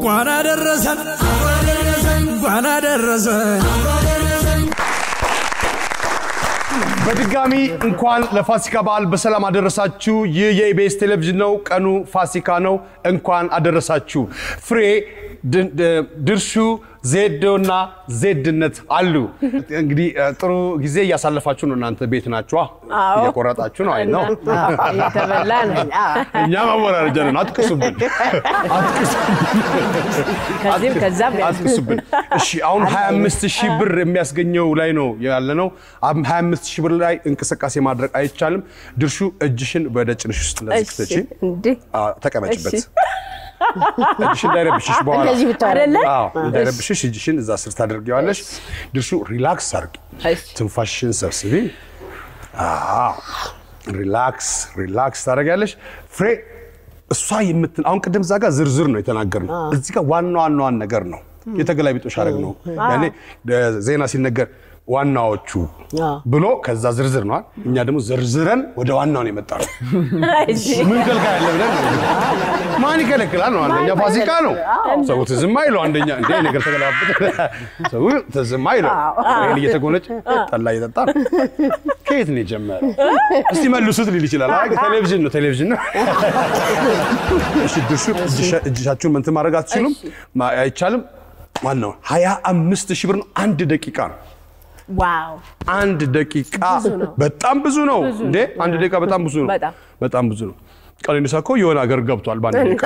እንኳን አደረሰን እንኳን አደረሰን። በድጋሚ እንኳን ለፋሲካ በዓል በሰላም አደረሳችሁ። ይህ የኢቢኤስ ቴሌቪዥን ነው። ቀኑ ፋሲካ ነው። እንኳን አደረሳችሁ። ፍሬ ድ- ድ- ድርሹ ዜዶና ዜድነት አሉ። እንግዲህ እ, ጥሩ ጊዜ እያሳለፋችሁ ነው። እናንተ ቤት ናችኋ፣ አዎ። እየቆረጣችሁ ነው። አይ ነው እየተበላ ነው። እኛ ማወራረጃ ነን። አትቅሱብን፣ ከዚህም ከዛም ያዝ- አትቅሱብን። እሺ አሁን 25 ሺህ ብር የሚያስገኘው ላይ ነው ያለ ነው። 25 ሺህ ብር ላይ እንቅስቃሴ ማድረግ አይቻልም። ድርሹ እጅሽን ወደ ጭንሽ ውስጥ እንደዚህ እሺ፣ ክተቺ። እንዲህ አዎ፣ ተቀመጭበት። እሺ። እጅሽ እንዳይረብሽሽ በኋላ እንደዚህ ብታረግ አይደለ? አዎ፣ እንዳይረብሽሽ እጅሽን እዛ ስር ታደርጊዋለሽ። ድርሹ ሪላክስ አድርጊ። እሺ። ትንፋሽሽን ሰብስቢ። አዎ፣ ሪላክስ ሪላክስ ታደርጊያለሽ። ፍሬ እሷ የምትን አሁን ቅድም እዛ ጋር ዝርዝር ነው የተናገርነው። እዚህ ጋር ዋና ዋናዋን ነገር ነው የተገላቢጦሽ አደረግ ነው። ያኔ እ፣ ዜና ሲነገር ዋናዎቹ አዎ። ብሎ ከዛ ዝርዝር ነዋል። እኛ ደግሞ ዘርዝረን ወደ ዋናው ነው የመጣ ነው። እሺ። ምን ከልካ ያለ ብለን ነው እንግዲህ። ማን ይከለክላል ነው አንደኛ ፋሲካ ነው ሰው ትዝም አይለው አንደኛ እንደ ነገር ተገላበጠ ሰው ትዝም አይለው ይሄን እየተጎነጭ ጠላ እየጠጣ ነው ከየት ነው የጀመረው እስቲ መልሱት ሊል ይችላል አይ ቴሌቪዥን ነው ቴሌቪዥን ነው እሺ ድርሹ እጅሻ- እጅሻችሁን ምን ማድረግ አትችሉም ማ- አይቻልም ዋናው ሀያ አምስት ሺህ ብር ነው አንድ ደቂቃ ነው ዋው አንድ ደቂቃ በጣም ብዙ ነው እንዴ! አንድ ደቂቃ በጣም ብዙ ነው። በጣም። በጣም ብዙ ነው። ቀነኒሳ እኮ የሆነ ሀገር ገብቷል በአንድ ደቂቃ።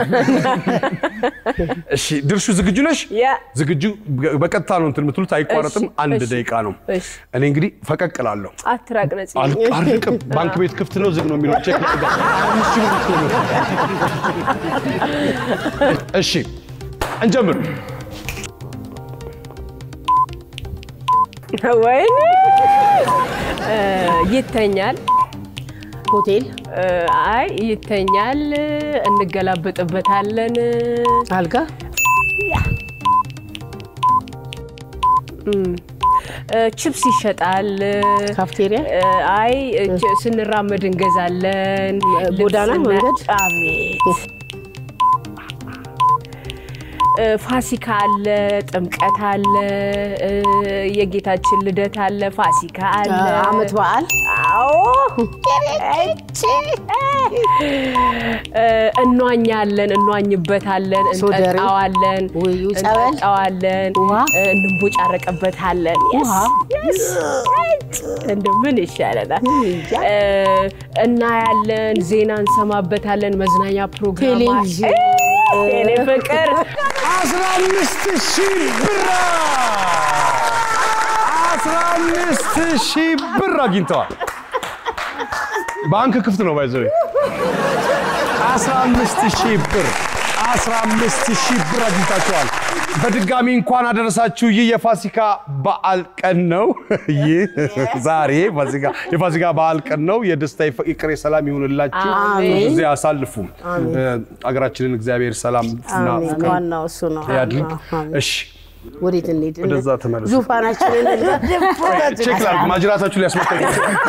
እሺ ድርሹ ዝግጁ ነሽ? ያ ዝግጁ በቀጥታ ነው እንትን የምትሉት አይቋረጥም። እሺ፣ አንድ እሺ፣ ደቂቃ ነው። እሺ። እኔ እንግዲህ ፈቀቅ እላለሁ። አትራቅ ነፂ አል- አልርቅም። ባንክ ቤት ክፍት ነው ዝግ ነው የሚለው ቼክ ላድርግ። አምስት ሺህ ብር እኮ ነው። እሺ እንጀምር። ወይኔ እ፣ ይተኛል ሆቴል እ፣ አይ ይተኛል እንገላበጥበታለን አልጋ እ፣ ቺፕስ ይሸጣል ካፍቴሪያ እ፣ አይ እ፣ ች- ስንራመድ እንገዛለን ጎዳና ልብስና- መንገድ? አቤት እ፣ ፋሲካ አለ ጥምቀት አለ እ፣ የጌታችን ልደት አለ ፋሲካ አለ አመት በዓል አዎ እቺ እ፣ እንዋኛለን እንዋኝበታለን ሶደሬ፣ እንጠጣዋለን ውዩ፣ ጸበል፣ እንጠጣዋለን ውሃ፣ እ፣ እንቦጫረቅበታለን Yes, yes. እንደው ምን ይሻለናል እ፣ እናያለን ዜና እንሰማበታለን መዝናኛ ፕሮግራም ቴሌቪዥን። ቴሌ ፍቅር 15 ሺህ ብር 15 ሺህ ብር አግኝተዋል። ባንክ ክፍት ነው ባይዘው 15 ሺህ ብር 15 ሺህ ብር አግኝታችኋል። በድጋሚ እንኳን አደረሳችሁ። ይህ የፋሲካ በዓል ቀን ነው። ይህ ዛሬ ፋሲካ የፋሲካ በዓል ቀን ነው። የደስታ የፍቅር የሰላም ይሁንላችሁ። አሜን። ብዙ ጊዜ አሳልፉ። አገራችንን እግዚአብሔር ሰላም እና አሜን። ፍቅር ዋናው እሱ ነው። ያድርግ። አሜን። እሺ ወዴት እንሂድ? ወደዛ ተመለሱ። ዙፋናችንን ቼክ ላድርግ። ማጅራታችሁ ሊያስመጣኝ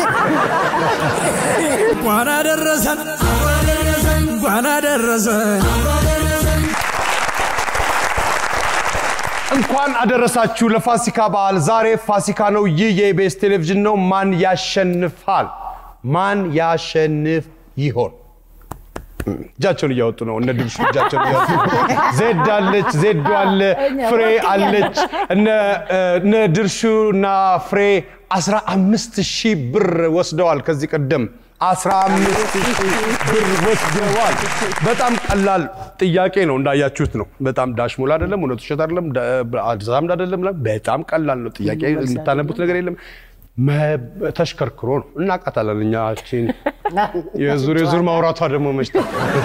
እንኳን አደረሰን እንኳን አደረሰን። እንኳን አደረሳችሁ ለፋሲካ በዓል። ዛሬ ፋሲካ ነው። ይህ የኢቢኤስ ቴሌቪዥን ነው። ማን ያሸንፋል? ማን ያሸንፍ ይሆን? እጃቸውን እያወጡ ነው። እነ ድርሹ እጃቸውን እያወጡ ነው። ዜድ አለች፣ ዜዶ አለ፣ ፍሬ አለች። እነ እነ ድርሹ እና ፍሬ 15 ሺህ ብር ወስደዋል። ከዚህ ቀደም 15 ሺህ ብር ወስደዋል። በጣም ቀላል ጥያቄ ነው፣ እንዳያችሁት ነው። በጣም ዳሽሙል አይደለም፣ እውነቱ ውሸት አይደለም፣ አዛምድ አይደለም። በጣም ቀላል ነው ጥያቄ። የምታነቡት ነገር የለም። መ- ተሽከርክሮ ነው። እናቃታለን እኛችን የዙር የዙር ማውራቷ ደግሞ መሽታ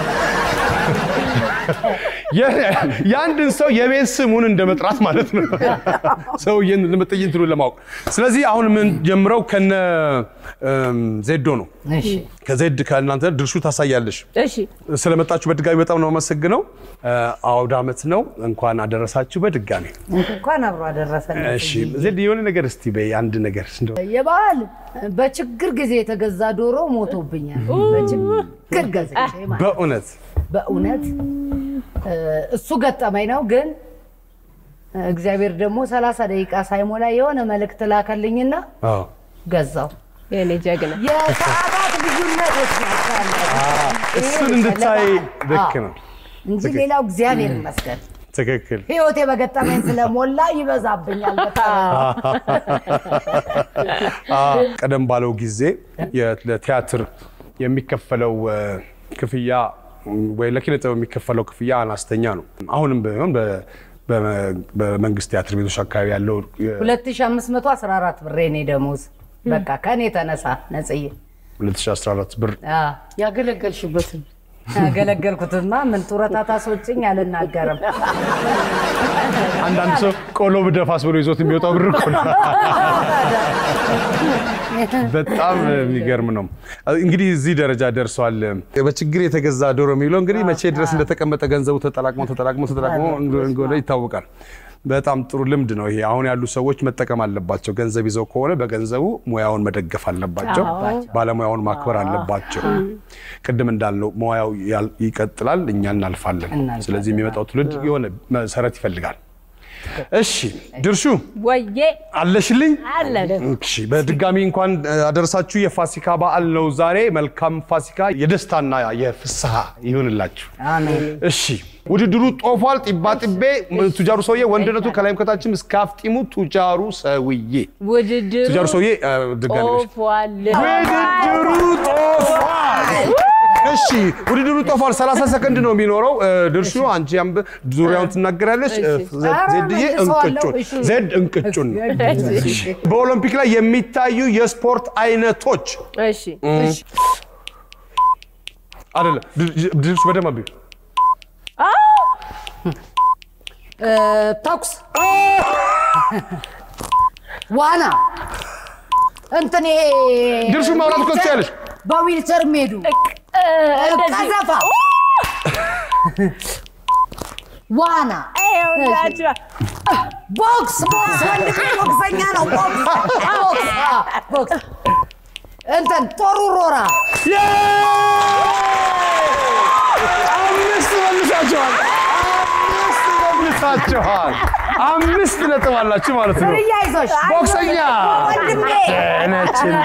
የአንድን ሰው የቤት ስሙን እንደ መጥራት ማለት ነው። ሰውዬን ለመጠየቅ እንትኑን ለማወቅ። ስለዚህ አሁን የምንጀምረው ከነ እም፣ ዜዶ ነው። ከዜድ ከእናንተ ድርሹ ታሳያለሽ። እሺ ስለመጣችሁ በድጋሚ በጣም ነው አመሰግነው። አውደ ዓመት ነው። እንኳን አደረሳችሁ በድጋሚ። እንኳን አብሮ አደረሰን። እሺ ዜድ የሆነ ነገር እስቲ በይ አንድ ነገር እንደው የበዓል በችግር ጊዜ የተገዛ ዶሮ ሞቶብኛል። በችግር ገዝቼ ማለት በእውነት በእውነት እ፣ እሱ ገጠመኝ ነው ግን እ፣ እግዚአብሔር ደግሞ ሰላሳ ደቂቃ ሳይሞላ የሆነ መልእክት ላከልኝና አዎ። ገዛው። የኔ ጀግና የሰዓታት ልዩነቶች ናቸው ያሉት። እሱን ይሄ እንድታይ ይፈልጋል። ልክ አዎ። ነው። እንጂ ሌላው እግዚአብሔር ይመስገን ትክክል። ህይወቴ በገጠመኝ ስለሞላ ይበዛብኛል በጣም። አዎ፣ ቀደም ባለው ጊዜ የ- ለቲያትር የሚከፈለው እ፣ ክፍያ ወይ ለኪነ ጥበብ የሚከፈለው ክፍያ አነስተኛ ነው። አሁንም ቢሆን በ- በ- በመንግስት ቲያትር ቤቶች አካባቢ ያለው የ- 2514 ብር የኔ ደሞዝ በቃ ከኔ ተነሳ ነጽዬ 2014 ብር አዎ። ያገለገልሽበትን ያገለገልኩትማ ምን ጡረታ ታስወጭኝ አልናገርም። አንዳንድ ሰው ቆሎ ብደፋስ ብሎ ይዞት የሚወጣው ብር እኮ ነው። በጣም የሚገርም ነው። እንግዲህ እዚህ ደረጃ ደርሷል። በችግር የተገዛ ዶሮ የሚለው እንግዲህ መቼ ድረስ እንደተቀመጠ ገንዘቡ ተጠላቅሞ ተጠላቅሞ ተጠላቅሞ እንደሆነ ይታወቃል። በጣም ጥሩ ልምድ ነው ይሄ። አሁን ያሉ ሰዎች መጠቀም አለባቸው። ገንዘብ ይዘው ከሆነ በገንዘቡ ሙያውን መደገፍ አለባቸው። ባለሙያውን ማክበር አለባቸው። ቅድም እንዳልነው ሙያው ያል- ይቀጥላል፣ እኛ እናልፋለን። ስለዚህ የሚመጣው ትውልድ የሆነ መሰረት ይፈልጋል። እሺ ድርሹ ወዬ አለሽልኝ? አለን እሺ በድጋሚ እንኳን አደረሳችሁ። የፋሲካ በዓል ነው ዛሬ። መልካም ፋሲካ፣ የደስታና የፍስሐ ይሁንላችሁ። አሜን። እሺ ውድድሩ ጦፏል። ጢባ ጢቤ ቱጃሩ ሰውዬ ወንድነቱ ከላይም ከታችም እስከ አፍጢሙ ቱጃሩ ሰውዬ ውድድሩ ቱጃሩ ሰውዬ አ፣ ድጋሚ ነሽ። ጦፏል። ውድድሩ ጦፏል። እሺ ውድድሩ ጦፏል። 30 ሰከንድ ነው የሚኖረው። እ፣ ድርሹ አንቺ ያንብ ዙሪያውን ትናገራለች። እ፣ ዘ- ዜድዬ መልሰዋለሁ። እንቅጩን እሺ። ዜድ እንቅጩን ነው። እሺ። በኦሎምፒክ ላይ የሚታዩ የስፖርት አይነቶች እሺ አይደለም ድር- ድርሹ በደንብ አብዩ። እ፣ ተኩስ፣ ዋና፣ እንትን ይሄ ድርሹ ማውራት እኮ ትችያለሽ። በዊልቸር የሚሄዱ እንደዚህ ቀዘፋ፣ ዋና፣ ይኸውላችሁ፣ ቦክስ ቦክስ ወንድሜ ቦክሰኛ ነው። ቦክስ ቦክስ አ፣ ቦክስ እንትን ጦር ውርወራ፣ አምስት መልሳችኋል። አምስት መልሳችኋል። አምስት ነጥብ አላችሁ ማለት ነው። ርያ ይዞሽ ቦክሰኛ ወንድሜ ነችና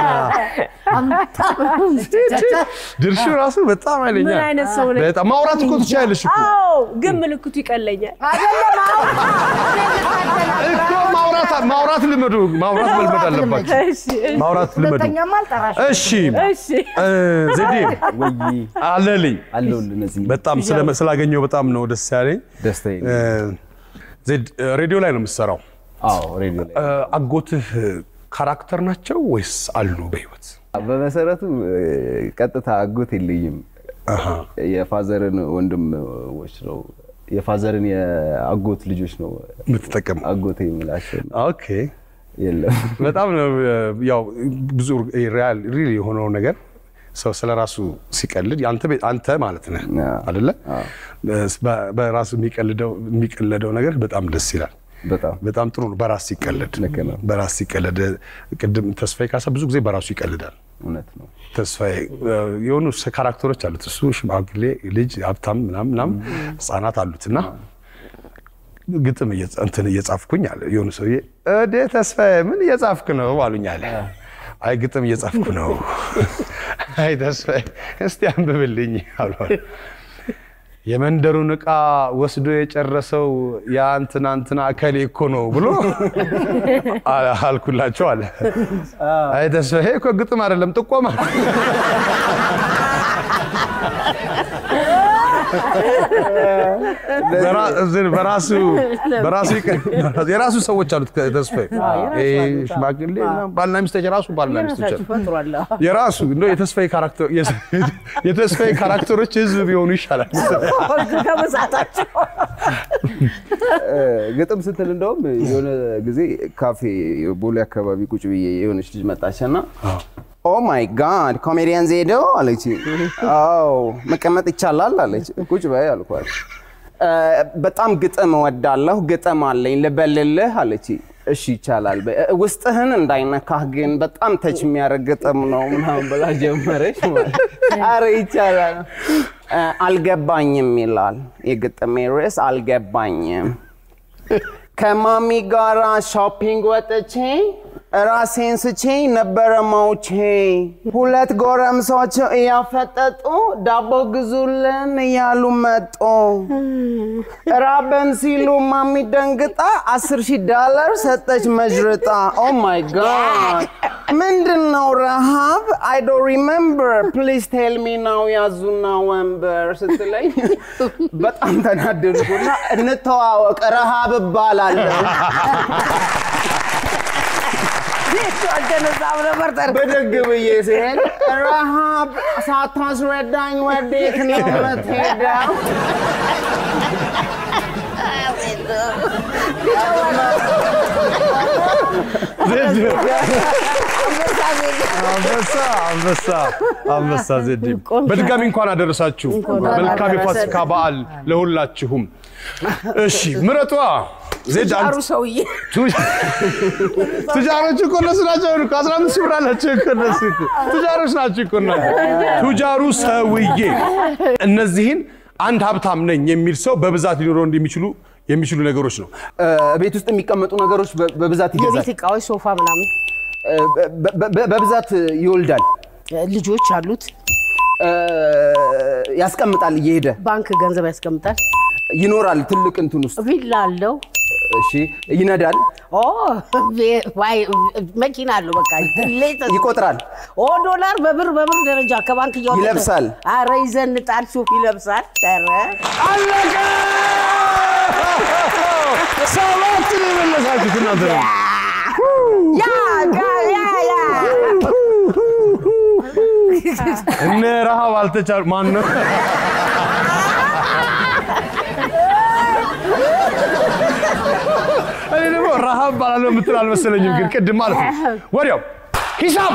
ድርሹ ራሱ በጣም ኃይለኛ ምን አይነት ሰው ነኝ? በጣም ማውራት እኮ ትችያለሽ እኮ አዎ ግን ምልክቱ ይቀለኛል። አይደለም አሁን እኮ ማውራት ማውራት ልመዱ ማውራት መልመድ አለባችሁ። እሺ እሺ፣ ማውራት ልመዱ። ሁለተኛም አልጠራሽ እሺ እሺ እ፣ ዜዴ ወይ አለልኝ አለሁልህ እነዚህ በጣም ስለ- ስላገኘው በጣም ነው ደስ ያለኝ። ደስታዬ እ፣ ዜድ እ፣ ሬዲዮ ላይ ነው የምትሰራው። አዎ ሬዲዮ ላይ እ፣ አጎትህ ካራክተር ናቸው ወይስ አሉ በህይወት? በመሰረቱ እ፣ ቀጥታ አጎት የለኝም የፋዘርን ወንድሞች ነው የፋዘርን የአጎት ልጆች ነው የምትጠቀም አጎቴ የምላቸው ኦኬ የለም በጣም ነው እ፣ ያው ብዙ ሪያል ሪል የሆነው ነገር ሰው ስለ ራሱ ሲቀልድ አንተ ቤ- አንተ ማለት ነህ አዎ። አይደለ? በ- በራሱ የሚቀልደው የሚቀለደው ነገር በጣም ደስ ይላል። በጣም በጣም ጥሩ ነው። በራስ ሲቀለድ ልክ ነው። በራስ ሲቀለድ ቅድም ተስፋዬ ካሳ ብዙ ጊዜ በራሱ ይቀልዳል። እውነት ነው ተስፋዬ እ፣ የሆኑ ስ- ካራክተሮች አሉት። እሱ ሽማግሌ ልጅ፣ ሀብታም ምናምን ምናምን ህጻናት አሉት እና ግጥም እየጻ- እንትን እየጻፍኩኝ አለ የሆኑ ሰውዬ እዴ ተስፋዬ ምን እየጻፍክ ነው አሉኝ አለ። አይ ግጥም እየጻፍኩ ነው። አይ ተስፋዬ እስቲ አንብብልኝ አሉ። የመንደሩን ዕቃ ወስዶ የጨረሰው ያ እንትና እንትና እከሌ እኮ ነው ብሎ አ- አልኩላቸው አለ። አይ ተስፋዬ እኮ ግጥም አይደለም ጥቆማ በራ- እዝን በራሱ በራሱ ይቀ- የራሱ ሰዎች አሉት። ተስፋዬ ይሄ ሽማግሌ ምናምን ባልና ሚስቶች የራሱ ባልና ሚስቶች አሉ። የራሱ እንደው የተስፋዬ ካራክተር የተስፋዬ ካራክተሮች ህዝብ ቢሆኑ ይሻላል። እ፣ ግጥም ስትል እንደውም የሆነ ጊዜ ካፌ ቦሌ አካባቢ ቁጭ ብዬ የሆነች ልጅ መጣችና ኦ ማይ ጋድ ኮሜዲያን ዜዶ አለች። አዎ መቀመጥ ይቻላል አለች። ቁጭ በይ አልኳት። እ፣ በጣም ግጥም እወዳለሁ፣ ግጥም አለኝ ልበልልህ አለች። እሺ ይቻላል። በይ። እ፣ ውስጥህን እንዳይነካህ ግን በጣም ተች የሚያደርግ ግጥም ነው ምናምን ብላ ጀመረች። ማለት አረ ይቻላል። እ፣ አልገባኝም ይላል የግጥሜ ርዕስ አልገባኝም። ከማሚ ጋራ ሾፒንግ ወጥቼ ራሴን ስቼ ነበረ መውቼ ሁለት ጎረምሶች እያፈጠጡ ዳቦ ግዙልን እያሉ መጡ። ራበን ሲሉ ማሚ ደንግጣ አስር ሺህ ዳላር ሰጠች መዥርጣ። ኦ ማይ ጋድ ምንድን ነው ረሃብ? አይ ዶ ሪሜምበር ፕሊዝ ቴል ሚ ናው ያዙና ወንበር ስትለኝ በጣም ተናደድኩና እንተዋወቅ ረሃብ እባላለሁ። አልተነሳም ነበር ጠር- ብድግ ብዬ ሲሄድ ረሃብ ሳታስረዳኝ ወዴት ነው የምትሄደው? አንበሳ አንበሳ አንበሳ ዜድ በድጋሚ እንኳን አደረሳችሁ። መልካም የፋሲካ በዓል ለሁላችሁም። እሺ ምረጧ ዜድ አንተ- አሩ ሰውዬ ቱ- ቱጃሮች እኮ እነሱ ናቸው እኮ አስራ አምስት ሺህ ብር አላቸው እኮ እነሱ እኮ ቱጃሮች ናቸው እኮ እናንተ። ቱጃሩ ሰውዬ እነዚህን አንድ ሀብታም ነኝ የሚል ሰው በብዛት ሊኖረው እንደሚችሉ የሚችሉ ነገሮች ነው። እ፣ ቤት ውስጥ የሚቀመጡ ነገሮች በ- በብዛት ይገዛል። የቤት እቃዎች ሶፋ ምናምን እ፣ በ- በ- በብዛት ይወልዳል። ልጆች አሉት እ፣ ያስቀምጣል እየሄደ ባንክ ገንዘብ ያስቀምጣል ይኖራል ትልቅ እንትን ውስጥ ቪላ አለው እሺ ይነዳል ኦ ቬ- ዋይ- መኪና አለው በቃ ሌት- ይቆጥራል ኦ ዶላር በብር በብር ደረጃ ከባንክ እያወጣ ይለብሳል። አረ ይዘንጣል ሱፍ ይለብሳል ኧረ አለቀ! ሰባት ነው የመለሳችሁት እናንተ ነው። ያ ያ ያ ያ እነ ረሃብ አልተቻሉ ማን ነው? እኔ ደግሞ ረሃብ ባላለው የምትል አልመሰለኝም፣ ግን ቅድም ማለት ነው ወዲያው ሂሳብ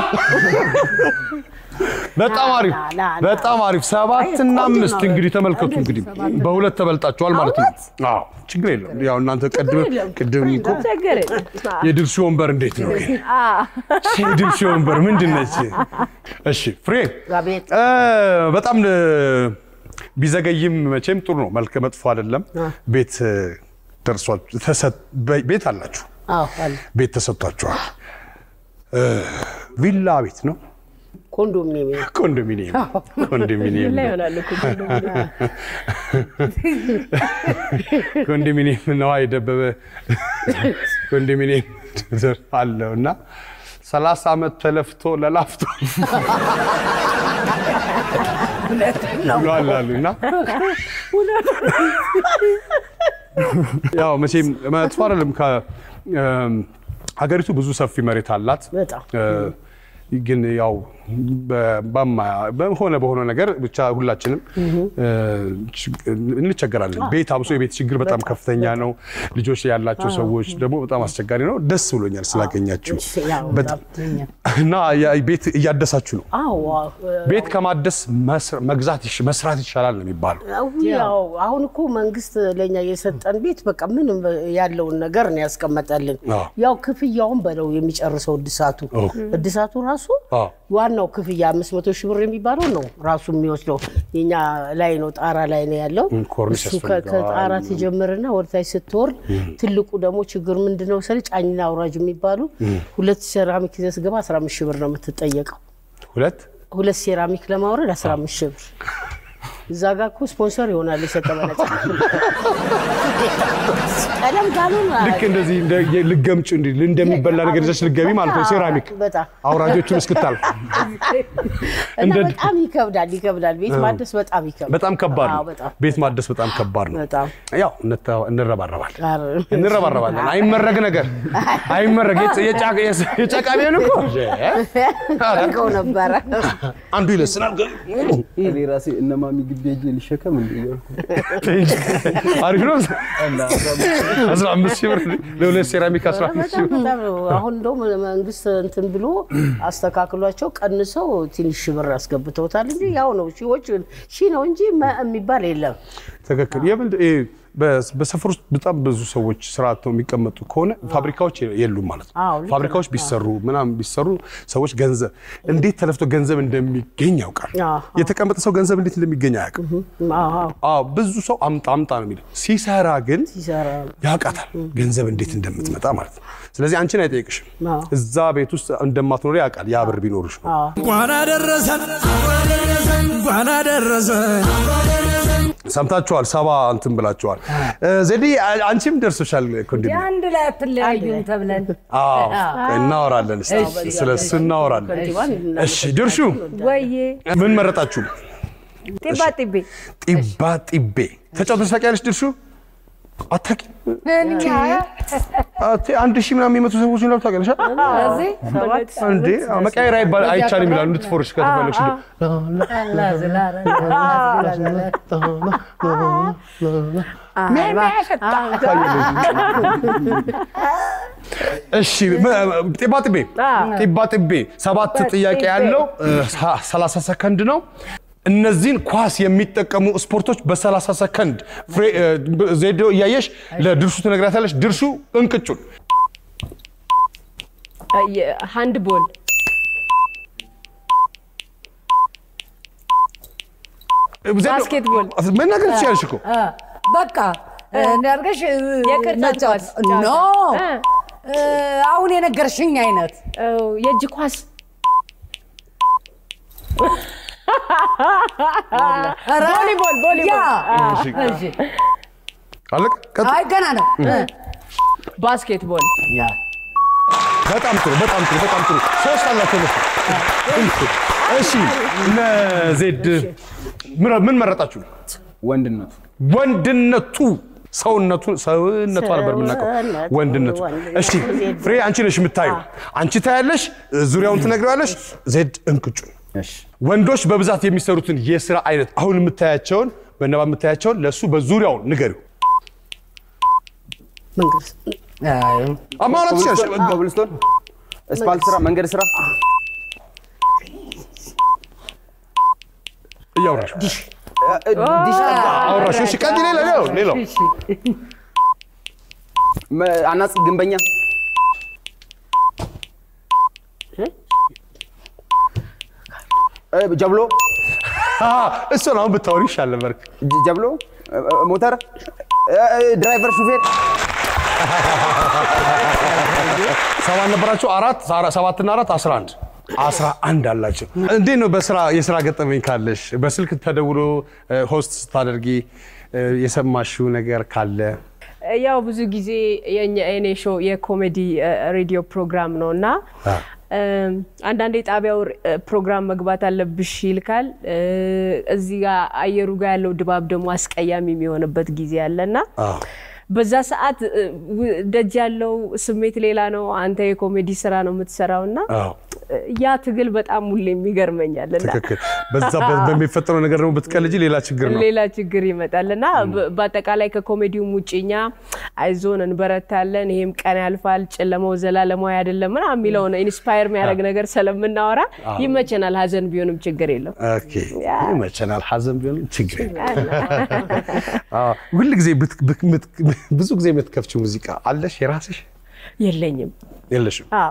በጣም አሪፍ ና፣ ና። በጣም አሪፍ። ሰባት እና ቆንጆ አምስት ነው። እንግዲህ ተመልከቱ። እንግዲህ በሁለት ተበልጣችኋል ማለት ነው። አዎ ችግር የለም። ያው እናንተ ቅድም ቅድም እኮ ቸገረ የድርሹ ወንበር እንዴት ነው ግን? የድርሹ ወንበር ምንድን ነች? እሺ ፍሬ አቤት እ፣ በጣም እ፣ ቢዘገይም መቼም ጥሩ ነው። መልከ መጥፎ አይደለም። ቤት እ፣ ደርሷል። ተሰጥ- በ- ቤት አላችሁ፣ አዎ አለ ቤት ተሰጥቷችኋል። እ፣ ቪላ ቤት ነው ኮንዶሚኒየም ኮንዶሚኒየም ኮንዶሚኒየም ላይ ነው። ይሆናል እኮ ኮንዶሚኒየም ነዋ የደበበ ኮንዶሚኒየም ዘር አለው እና ሰላሳ ዓመት ተለፍቶ ለላፍቶ ብሏል አሉ እና ያው መቼም መጥፎ አይደለም። ከ- እም፣ ሀገሪቱ ብዙ ሰፊ መሬት አላት። በጣም እ፣ ግን ያው በ- በማያ- በሆነ በሆነ ነገር ብቻ ሁላችንም እ፣ ችግ- እንቸገራለን። ቤት አብሶ የቤት ችግር በጣም ከፍተኛ ነው። ልጆች ያላቸው ሰዎች ደግሞ በጣም አስቸጋሪ ነው። ደስ ብሎኛል ስላገኛችሁ ያው በጣም እና ያ- ቤት እያደሳችሁ ነው። አዎ ቤት ከማደስ መስር- መግዛት ይሽ- መስራት ይሻላል ነው የሚባለው። ያው አሁን እኮ መንግስት ለኛ የሰጠን ቤት በቃ ምንም ያለውን ነገር ነው ያስቀመጠልን። አዎ። ያው ክፍያውን በለው የሚጨርሰው እድሳቱ አዎ። እድሳቱ ራሱ አዎ። ዋናው ክፍያ አምስት መቶ ሺህ ብር የሚባለው ነው ራሱ የሚወስደው የኛ ላይ ነው ጣራ ላይ ነው ያለው። እም፣ ኮርኒስ እሱ ከ- ያስፈልገዋል። ከጣራ ትጀምርና ወደታች ስትወርድ ትልቁ ደግሞ ችግር ምንድን ነው መሰለኝ ጫኝና አውራጅ የሚባሉ ሁለት ሴራሚክ ይዘህ ስትገባ አስራ አምስት ሺህ ብር ነው የምትጠየቀው። ሁለት ሁለት ሴራሚክ ለማውረድ 15 ሺህ ብር። እዛ ጋር እኮ ስፖንሰር ይሆናል የሰጠ በነፃ ቀለም ካልሆነ ልክ እንደዚህ እንደ ልገምጭ እንዲ እንደሚበላ ነገር ይዘሽ ልገቢ ማለት ነው። ሴራሚክ በጣም አውራጆቹን እስክታልፍ እና እንደ- በጣም ይከብዳል ይከብዳል። ቤት ማደስ በጣም ይከብዳል። በጣም ከባድ አዎ፣ ነው። በጣም ቤት ማደስ በጣም ከባድ ነው። በጣም ያው እንተ- እንረባረባለን ኧረ፣ እንረባረባለን። አይመረግ ነገር አይመረግ የጨ- የጫ- የስ- የጨቃ ቢሆን እኮ አድርገው ነበረ። አንዱ ይለስናል። እኔ ራሴ እነማሚ ግቢ ሄጄ ሊሸከም እንዲ አሪፍ ነው። አስራ አምስት ሺህ ብር ለሁለት ሴራሚክ አስራ አምስት ሺህ በጣም ብር በጣም ነው። አሁን እንደውም መንግስት እንትን ብሎ አስተካክሏቸው ቀንሰው ትንሽ ብር አስገብተውታል እንጂ ያው ነው ሺዎች ሺ ነው እንጂ መ የሚባል የለም። ትክክል። የምን ይሄ በ- በሰፈር ውስጥ በጣም ብዙ ሰዎች ስራ አጥተው የሚቀመጡ ከሆነ ፋብሪካዎች የሉም ማለት ነው። አዎ፣ ልክ ፋብሪካዎች ቢሰሩ ምናምን ቢሰሩ ሰዎች ገንዘብ እንዴት ተለፍቶ ገንዘብ እንደሚገኝ ያውቃል። አዎ። የተቀመጠ ሰው ገንዘብ እንዴት እንደሚገኝ አያውቅም። አዎ፣ አዎ፣ አዎ ብዙ ሰው አምጣ አምጣ ነው የሚለው። ሲሰራ ግን ሲሰራ ያውቃታል ገንዘብ እንዴት እንደምትመጣ ማለት ነው። ስለዚህ አንቺን አይጠይቅሽም። አዎ። እዛ ቤት ውስጥ እንደማትኖሪ ያውቃል። ያ ብር ቢኖርሽ ነው። እንኳን አደረሰን እንኳን አደረሰን ሰምታችኋል። ሰባ እንትን ብላችኋል። ዘዴ አንቺም ደርሶሻል እኮ እንዴ? አንድ ላይ አትለያዩም ተብለን አዎ እናወራለን። እስኪ ስለ እሱ እናወራለን። ከንቲባን እሺ ድርሹ ወዬ ምን መረጣችሁ? ጢባ ጢቤ ጢባ ጢቤ ተጫውተሽ ታውቂያለሽ? ድርሹ አታውቂም? አቴ አንድ ሺህ ምናምን የሚመቱ ሰዎች እንዳሉ ታውቂያለሽ? እዚህ እንዴ መቀየር አይባል አይቻልም ይላሉ። እንድትፎርሽ ከተፈለግሽ እሺ ጢባ ጢቤ ጢባ ጢቤ ሰባት ጥያቄ ያለው ሰላሳ ሰከንድ ነው። እነዚህን ኳስ የሚጠቀሙ ስፖርቶች በ30 ሰከንድ ፍሬ- እ፣ ዜዶ እያየሽ ለድርሹ ትነግራታለሽ። ድርሹ እንቅጩን ሃንድ ቦል ዜዶ፣ ባስኬትቦል። መናገር ትችያለሽ እኮ አ፣ በቃ እንዳርገሽ የቅርጫት ነጫወት ኳስ ኖ እ፣ እ፣ አሁን የነገርሽኝ አይነት የእጅ ኳስ ኧረ፣ ቮሊቦል ቮሊቦል ያ እሺ። እሺ። አለቅ ቀጥ- አይ ገና ነው ባስኬትቦል በጣም ጥሩ በጣም ጥሩ በጣም ጥሩ ሶስት አላቸው መስ እሺ እነ ዜድ ምን- ምን መረጣችሁ ወንድነቱ ወንድነቱ ሰውነቱ ሰውነቷ ነበር የምናውቀው ሰውነቱ፣ ወንድነቱ ወንድነቱ። እሺ ፍሬ አንቺ ነሽ የምታዩ አንቺ ታያለሽ ዙሪያውን ትነግሪዋለሽ ዜድ እንቅጩን እሺ ወንዶች በብዛት የሚሰሩትን የስራ አይነት አሁን የምታያቸውን በነባ የምታያቸውን ለእሱ በዙሪያው ንገሪው መንግስት አማራት ትችላለሽ ኮብልስቶን እስፓልት ስራ መንገድ ስራ እያወራሽ እ፣ ዲሽ ጠጋ አወራሽ እሺ ቀጥይ ሌላ ሌላው ሌላው መ- አናጺ ግንበኛ እ፣ ጀብሎ አ፣ እሱን አሁን ብታወሪ ይሻል ነበር ጀ- ጀብሎ እ፣ እ፣ ሞተር እ፣ እ፣ ድራይቨር ሹፌር ሰባት ነበራቸው አራት አራ- ሰባትና አራት አስራ አንድ አስራ አንድ አላቸው እንዴት ነው በስራ የስራ ገጠመኝ ካለሽ በስልክ ተደውሎ እ፣ ሆስት ስታደርጊ እ፣ የሰማሽው ነገር ካለ ያው ብዙ ጊዜ የኛ የኔ ሾው የኮሜዲ እ፣ ሬዲዮ ፕሮግራም ነው እና እም፣ አንዳንዴ ጣቢያው እ፣ ፕሮግራም መግባት አለብሽ ይልካል። እ፣ እዚህ ጋር አየሩ ጋር ያለው ድባብ ደግሞ አስቀያሚ የሚሆንበት ጊዜ አለና አዎ። በዛ ሰዓት እ፣ ው- ደጅ ያለው ስሜት ሌላ ነው። አንተ የኮሜዲ ስራ ነው የምትሰራው እና አዎ ያ ትግል በጣም ሁሌም ይገርመኛል እና ትክክል በዛ በ- በሚፈጠረው ነገር ደግሞ ብትቀልጂ ሌላ ችግር ነው ሌላ ችግር ይመጣል እና በ- በአጠቃላይ ከኮሜዲውም ውጭ እኛ አይዞን እንበረታለን፣ ይሄም ቀን ያልፋል፣ ጨለማው ዘላለማዊ አይደለም ምናምን የሚለውን ኢንስፓየር የሚያደርግ ነገር ስለምናወራ ይመቸናል። ሀዘን ቢሆንም ችግር የለም። ኦኬ ይመቸናል ሀዘን ቢሆን ችግር የለም። አዎ ሁል ጊዜ ብት- ብት- ምት- ብዙ ጊዜ የምትከፍችው ሙዚቃ አለሽ የራስሽ የለኝም። የለሽም አዎ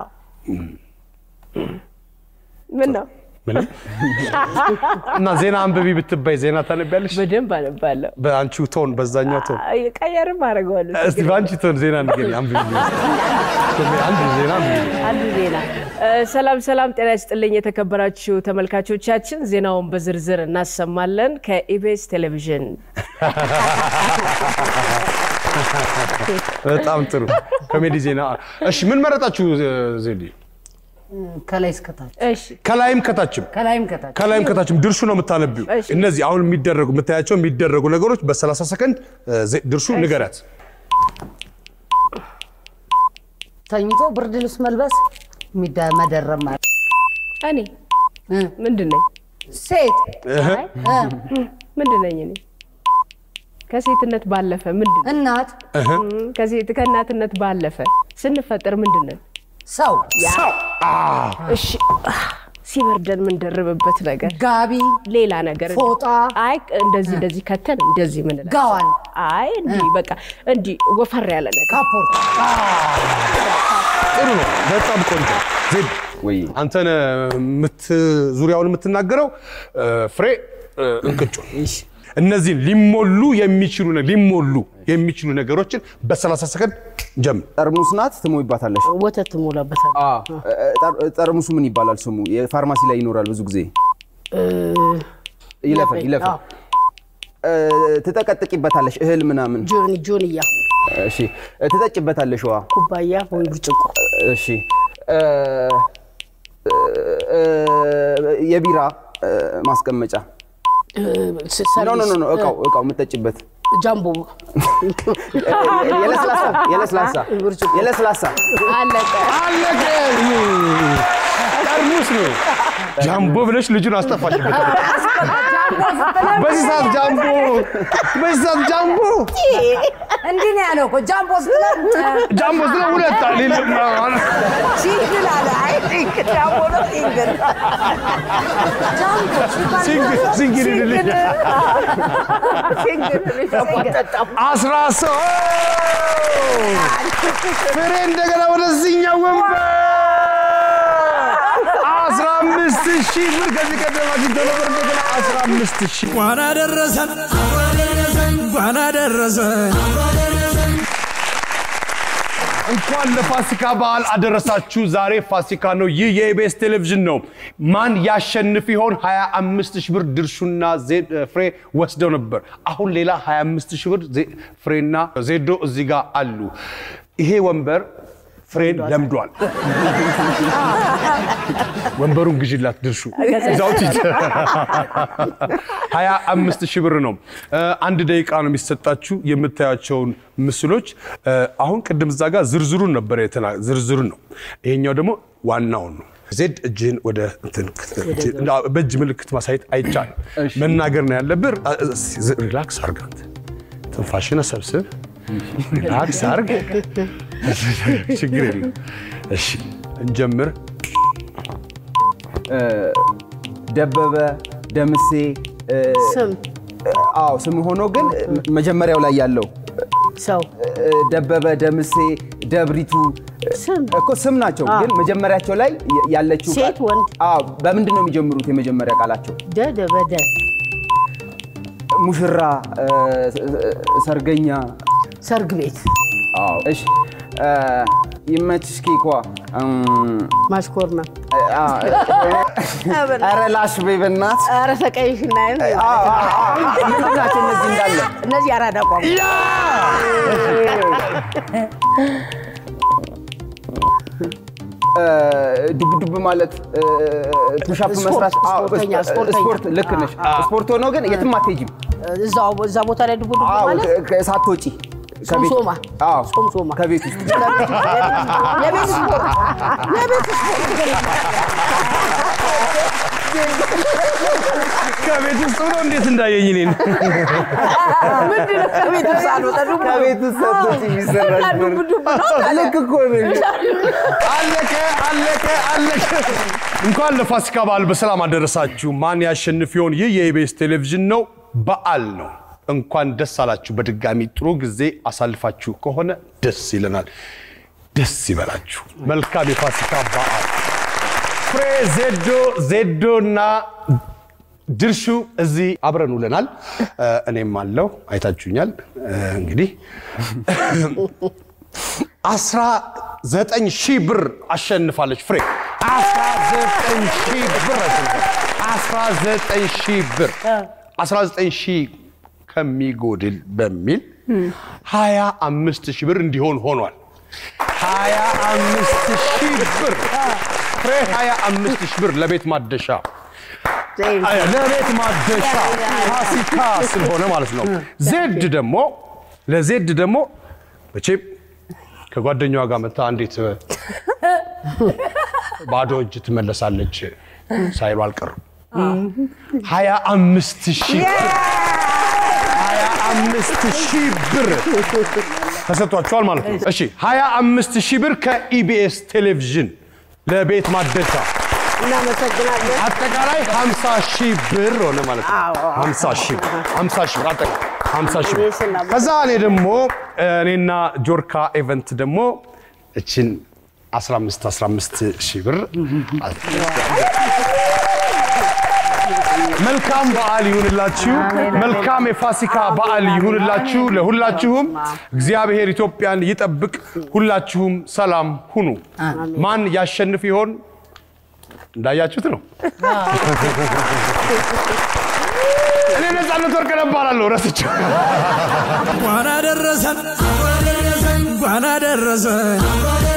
ምን ነው ምንም እና ዜና አንብቢ ብትባይ ዜና ታነቢያለሽ በደንብ አነባለሁ። በአንቺው ቶን በዛኛው ቶን አይ፣ ቀየርም አደርገዋለሁ። እስቲ በአንቺ ቶን ዜና ንገሪ አንብቢ አንድ ዜና አንብቢ አንዱ ዜና እ፣ ሰላም ሰላም፣ ጤና ይስጥልኝ የተከበራችሁ ተመልካቾቻችን፣ ዜናውን በዝርዝር እናሰማለን ከኢቢኤስ ቴሌቪዥን። በጣም ጥሩ ኮሜዲ ዜና እሺ ምን መረጣችሁ ዜዲ ከላይ እስከታች እሺ ከላይም ከታችም ከላይም ከታች ከላይም ከታችም ድርሹ ነው የምታነቢው እሺ። እነዚህ አሁን የሚደረጉ የምታያቸው የሚደረጉ ነገሮች በ30 ሰከንድ እ፣ ዜ- ድርሹ ንገሪያት ተኝቶ ብርድ ልብስ መልበስ ሚዳ- መደረብ ማለት እኔ እ፣ ምንድን ነኝ? ሴት እህ፣ ምንድን ነኝ እኔ? ከሴትነት ባለፈ ምንድን ነኝ? እናት እህ። እም፣ ከሴት ከእናትነት ባለፈ ስንፈጠር ምንድን ነን? ሰው ሰው አ፣ እሺ ሲበርደን የምንደርብበት ነገር ጋቢ ሌላ ነገር ፎጣ? አይ እንደዚህ እንደዚህ ከተን እንደዚህ ምን ጋዋን? አይ እንዲህ በቃ እንዲህ ወፈር ያለ ነገር ካፖርት ጥሩ ነው። በጣም ቆንጆ ዜድ ወይ አንተን ምት ዙሪያውን የምትናገረው እ፣ ፍሬ እ፣ እንቅጩ እነዚህን ሊሞሉ የሚችሉ ነ- ሊሞሉ የሚችሉ ነገሮችን በ30 ሰከንድ ጀምር። ጠርሙስ ናት ትሞይባታለሽ። ወተት ትሞላበታል። አ፣ ጠር- ጠርሙሱ ምን ይባላል ስሙ? የፋርማሲ ላይ ይኖራል ብዙ ጊዜ ይለፈን ይለፈን። አዎ። እ፣ ትጠቀጥቂበታለሽ እህል ምናምን። ጆኒ ጆንያ እሺ ትጠጭበታለሽ ውሃ። ኩባያ ወይ ብርጭቆ እሺ እ፣ እ፣ የቢራ እ፣ ማስቀመጫ እ፣ ስ- ኖ ኖ ኖ ኖ፣ ሰርቪስ፣ እቃው እቃው የምትጠጭበት ጃምቦ የለስላሳ የለስላሳ ብርጭቆ። የለስላሳ አለቀ። አለቀ። ጠርሙስ ነው። ጃምቦ ብለሽ ልጁን አስጠፋሽበት። በዚህ ሰዓት ጃምቦ በዚህ ሰዓት ጃምቦ እንዲህ ነው ያለው እኮ ጃምቦ ስትለን ጃምቦ ስለ ሁለት አለ ሲንግል አለ። አይ ሲንግል ጃምቦ ነው ሲንግል ጃምቦ ሲባል ሲንግል ሲንግል ይልልኝ ሲንግል ሲንግል አስራ ሶስት ፍሬ እንደገና ወደዚህኛው ወንበር አስራ አምስት ሺህ ብር ከዚህ ቀደም አግኝቶ ነበር። እንደገና አስራ አምስት ሺህ እንኳን አደረሰን እንኳን አደረሰን እንኳን ለፋሲካ በዓል አደረሳችሁ። ዛሬ ፋሲካ ነው። ይህ የኢቢኤስ ቴሌቪዥን ነው። ማን ያሸንፍ ይሆን? 25 ሺህ ብር ድርሹና ዜድ- ፍሬ ወስደው ነበር። አሁን ሌላ 25 ሺህ ብር ዜ- ፍሬና ዜዶ እዚህ ጋር አሉ። ይሄ ወንበር ፍሬን ለምዷል። ወንበሩን ግዢላት ድርሹ እዛው ሂድ። 25 ሺህ ብር ነው። እ፣ አንድ ደቂቃ ነው የሚሰጣችሁ የምታያቸውን ምስሎች። እ፣ አሁን ቅድም እዛ ጋር ዝርዝሩን ነበር የተና ዝርዝሩን ነው። ይሄኛው ደግሞ ዋናውን ነው። ዜድ እጅህን ወደ እንትን እንዳ- በእጅ ምልክት ማሳየት አይቻልም። መናገር ነው ያለብህ። ሪላክስ አርግ አንተ ትንፋሽን ሰብስብ። ሪላክስ አርግ። ችግር የለም። እሺ እንጀምር። ደበበ ደምሴ እ፣ ስም አዎ ስም ሆኖ ግን መጀመሪያው ላይ ያለው ሰው እ፣ ደበበ ደምሴ ደብሪቱ ስም እኮ ስም ናቸው፣ ግን መጀመሪያቸው ላይ ያለችው ቃል- ሴት ወንድ አዎ በምንድን ነው የሚጀምሩት? የመጀመሪያ ቃላቸው ደ ደበደ ሙሽራ፣ እ፣ ሰርገኛ። ሰርግ ቤት አዎ እሺ እ፣ ይመችሽ ኬኳ እም፣ ማሽኮርና አ፣ ኧረ ላሽ በይ በእናትህ። ኧረ ተቀይሽና አዎ፣ አዎ፣ አዎ። ምንድን ናቸው እነዚህ እንዳለ? እነዚህ አራዳ ቋንቋ እ፣ ዱብ ዱብ ማለት እ፣ ፑሻፕ ስፖርት፣ መስራት አዎ፣ ስፖርተኛ፣ ስፖ- ስፖርተኛ። ስፖርት ልክ ነሽ። ስፖርት ሆኖ ግን የትም አትሄጂም። እዛው እዛ ቦታ ላይ ድቡ ድቡ አዎ ማለት ከ- ከ- ሳትወጪ ከቤት- ሶምሶማ አዎ ሶምሶማ ከቤት ውስጥ የቤት ስፖርት የቤት ከቤት ውስጥ ብሎ እንዴት እንዳየኝ እኔን ምንድን ነው ከቤት ውስጥ አልወጣ ድቡ ከቤት ውስጥ ሳትወጪ የሚሰራ ድቡ ድቡ ነው ልክ እኮ ነው። አለቀ አለቀ አለቀ። እንኳን ለፋሲካ በዓል በሰላም አደረሳችሁ። ማን ያሸንፍ ይሆን? ይህ የኢቢኤስ ቴሌቪዥን ነው። በዓል ነው። እንኳን ደስ አላችሁ። በድጋሚ ጥሩ ጊዜ አሳልፋችሁ ከሆነ ደስ ይለናል። ደስ ይበላችሁ። መልካም የፋሲካ በዓል። ፍሬ ዜዶ ዜዶና ድርሹ እዚህ አብረን ውለናል። እ፣ እኔም አለው አይታችሁኛል። እ፣ እንግዲህ አስራ ዘጠኝ ሺህ ብር አሸንፋለች ፍሬ። አስራ ዘጠኝ ሺህ ብር አሸንፋለች። አስራ ዘጠኝ ሺህ ብር አስራ ዘጠኝ ሺህ ከሚጎድል በሚል ሀያ አምስት ሺህ ብር እንዲሆን ሆኗል። ሀያ አምስት ሺህ ብር ፍሬ ሀያ አምስት ሺህ ብር ለቤት ማደሻ አይ፣ ለቤት ማደሻ ፋሲካ ስለሆነ ማለት ነው። ዜድ ደግሞ ለዜድ ደግሞ መቼም ከጓደኛዋ ጋር መታ እንዴት ባዶ እጅ ትመለሳለች ሳይሉ አልቀሩም። ሀያ አምስት ሺህ ብር ሀያ አምስት ሺህ ብር ተሰጥቷቸዋል ማለት ነው። እሺ ሀያ አምስት ሺህ ብር ከኢቢኤስ ቴሌቪዥን ለቤት ማደሻ እናመሰግናለን። አጠቃላይ 50 ሺህ ብር ሆነ ማለት ነው። 50 ሺህ 50 ሺህ ብር አጠቃላይ 50 ሺህ ብር። ከዛ እኔ ደግሞ እኔና ጆርካ ኤቨንት ደግሞ እችን 15 15 ሺህ ብር መልካም በዓል ይሁንላችሁ። መልካም የፋሲካ በዓል ይሁንላችሁ ለሁላችሁም። እግዚአብሔር ኢትዮጵያን ይጠብቅ። ሁላችሁም ሰላም ሁኑ። ማን ያሸንፍ ይሆን? እንዳያችሁት ነው። እኔ ነፃነት ወርቅነህ እባላለሁ። ረስቼው እንኳን አደረሰን እንኳን አደረሰን